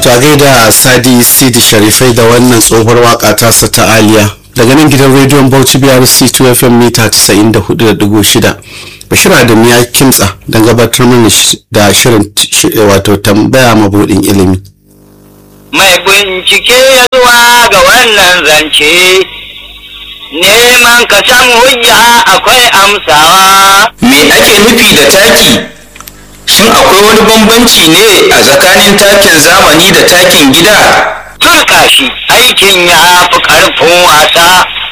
To a gaida Sadi Sidi Sharifai da wannan tsohuwar waka tasa ta Aliya daga nan gidan rediyon Bauchi BRC 2 FM mita 94.6 Bashir Adamu ya kimtsa don gabatar mana da shirin wato tambaya mabudin ilimi. Mai bincike ya zuwa ga wannan zance neman ka san hujja akwai amsawa. Me ake nufi da taki? Shin akwai wani bambanci ne a tsakanin takin zamani da takin gida? Turka shi aikin ya fi ƙarfin wasa